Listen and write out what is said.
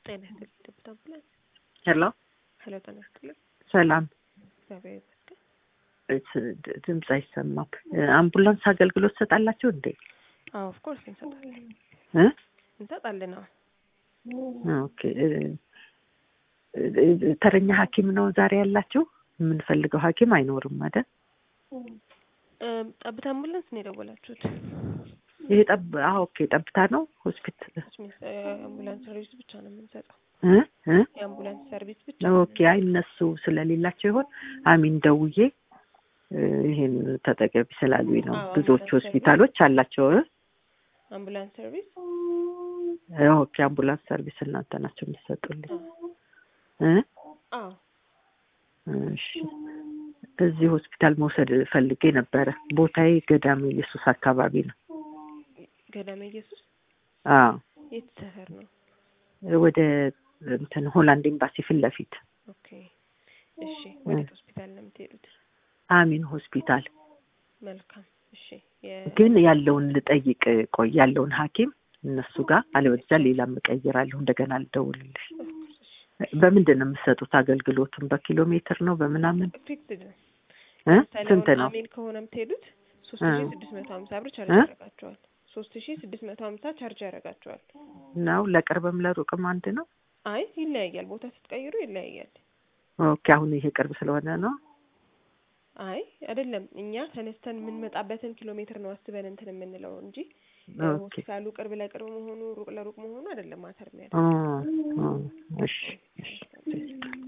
ጤና ይስጥልኝ ደብታ አምቡላንስ። ሄሎ ሄሎ ጤና ይስጥልኝ። ሰላም። እግዚአብሔር ይመስገን። እስ- ድ- ድምፅ አይሰማም። አምቡላንስ አገልግሎት ትሰጣላችሁ እንዴ? አዎ ኦፍ ኮርስ እንሰጣለን እ? እንሰጣለን። አዎ ኦኬ እ- እ- ተረኛ ሐኪም ነው ዛሬ ያላችሁ? የምንፈልገው ሐኪም አይኖርም አይደል? እም፣ ጠብታ አምቡላንስ ነው የደወላችሁት? ይሄ ጠብ አዎ፣ ኦኬ ጠብታ ነው ሆስፒታል ስሚስ አምቡላንስ ሰርቪስ ብቻ ነው የምንሰጠው። እ እ የአምቡላንስ ሰርቪስ ብቻ ነው ኦኬ አይ እነሱ ስለሌላቸው ይሆን አሚን ደውዬ እ፣ ይሄን ተጠቀሚ ስላሉኝ ነው። አዎ፣ ብዙዎቹ አምቡላንስ ሆስፒታሎች አላቸው እ? አምቡላንስ ሰርቪስ እ፣ ኦኬ አምቡላንስ ሰርቪስ እናንተ ናቸው የምትሰጡልኝ አዎ እ? አዎ እሺ እዚህ ሆስፒታል መውሰድ ፈልጌ ነበረ። ቦታዬ ገዳሜ ኢየሱስ አካባቢ ነው። ገዳመ ኢየሱስ አዎ የት ሰፈር ነው? ወደ እንትን ሆላንድ ኤምባሲ ፊት ለፊት ኦኬ እሺ። ወዴት ሆስፒታል ነው የምትሄዱት? አሚን ሆስፒታል። መልካም እሺ። የ- ግን ያለውን ልጠይቅ ቆይ፣ ያለውን ሐኪም እነሱ ጋር አለበለዚያ ሌላም እቀይራለሁ። እንደገና ልደውልልሽ። ኦፍ ኮርስ እሺ። በምንድን ነው የምትሰጡት አገልግሎቱን? በኪሎ ሜትር ነው በምናምን ፊክስድ ነው። እ? ለምሳሌ ስንት አሁን ነው? አሜን ከሆነ የምትሄዱት ሶስት እ። ሺ ስድስት መቶ ሀምሳ ብር ቻርጅ እ? ያደርጋቸዋል። ሶስት ሺ ስድስት መቶ ሀምሳ ቻርጅ ያደርጋቸዋል። ነው ለቅርብም ለሩቅም አንድ ነው? አይ ይለያያል። ቦታ ስትቀይሩ ይለያያል። ኦኬ አሁን ይሄ ቅርብ ስለሆነ ነው። አይ አይደለም፣ እኛ ተነስተን የምንመጣበትን ኪሎ ሜትር ነው አስበን እንትን የምንለው እንጂ ኦኬ ሆስፒታሉ ቅርብ ለቅርብ መሆኑ ሩቅ ለሩቅ መሆኑ አይደለም ማተር ኦ የሚያደርግ ኦ እሺ እሺ